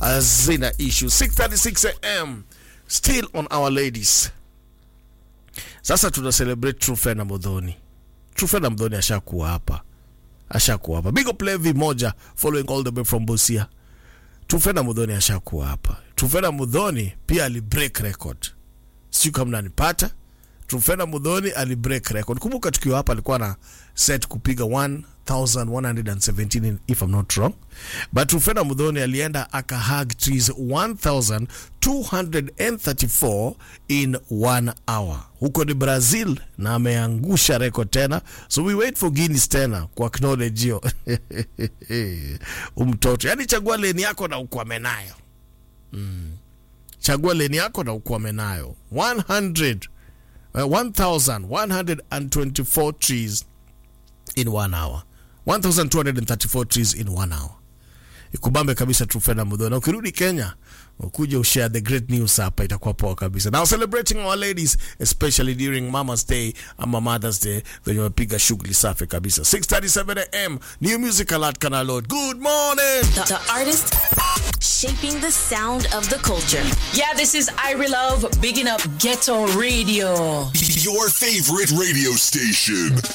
hazina issue 636 am still on our ladies sasa tuna celebrate Trufena Modhoni Trufena Modhoni ashakuwa hapa ashakuwa hapa big up Levi moja following all the way from Busia Trufena Modhoni ashakuwa hapa Trufena Modhoni pia ali break record sijui kama nanipata Trufena Mudhoni ali break record. Kumbuka tukiwa hapa alikuwa na set kupiga 1117 if I'm not wrong. But Trufena Mudhoni alienda aka hug trees 1234 in one hour. Huko ni Brazil na ameangusha record tena. So we wait for Guinness tena kwa acknowledge hiyo. Umtoto. Yaani chagua leni yako na ukwame nayo. Chagua leni yako na ukwame nayo. 100 uh, 1124 trees in one hour 1234 trees in one hour ikubambe kabisa Trufena Mudho na ukirudi Kenya ukuja ushare the great news hapa itakuwa poa kabisa now celebrating our ladies especially during Mama's Day ama Mother's Day venye wapiga shughuli safi kabisa 637 am new music alert kana load good morning The, the artist shaping the sound of the culture. Yeah, this is Irie Love, bigging up Ghetto Radio. Your favorite radio station.